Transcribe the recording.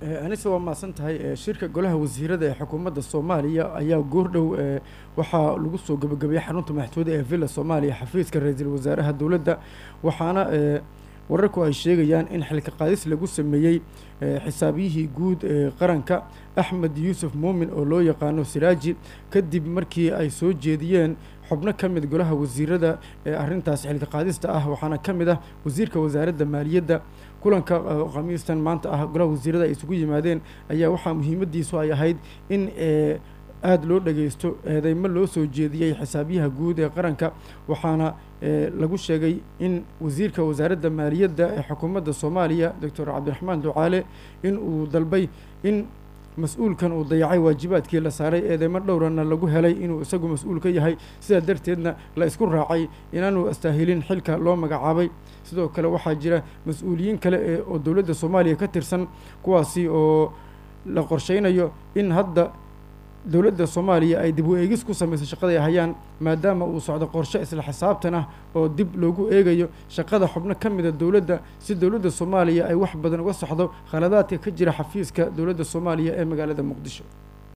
anise waa mahadsan tahay shirka golaha wasiirada ee xukuumadda soomaaliya ayaa goordhow waxaa lagu soo gabagabeeyey xarunta madaxtooyada ee villa soomaaliya xafiiska ra-iisul wasaaraha dowladda waxaana wararku ay sheegayaan in xilka qaadis lagu sameeyey xisaabiyihii guud ee qaranka axmed yuusuf muumin oo loo yaqaano siraaji kadib markii ay soo jeediyeen xubno ka mid golaha wasiirada ee arrintaas xilka qaadista ah waxaana ka mid ah wasiirka wasaaradda maaliyadda kulanka khamiistan maanta ah golaha wasiirada ay isugu yimaadeen ayaa waxaa muhiimadiisu ay ahayd in aada loo dhageysto eedeymo loo soo jeediyey xisaabiyaha guud ee qaranka waxaana lagu sheegay in wasiirka wasaaradda maaliyadda ee xukuumadda soomaaliya doctor cabdiraxmaan ducaale in uu dalbay in mas-uulkan uu dayacay waajibaadkii la saaray eedeymo dhowrana lagu helay inuu isagu mas-uul ka yahay sidaa darteedna la isku raacay inaanu astaahilin xilka loo magacaabay sidoo kale waxaa jira mas-uuliyiin kale ee oo dowladda soomaaliya ka tirsan kuwaasi oo la qorsheynayo in hadda dowladda soomaaliya ay dib u eegis ku samayso shaqaday hayaan maadaama uu socdo qorshe isla xisaabtan ah oo dib loogu eegayo shaqada xubno ka mida dowladda si dowladda soomaaliya ay wax badan uga soxdo khaladaadka ka jira xafiiska dowladda soomaaliya ee magaalada muqdisho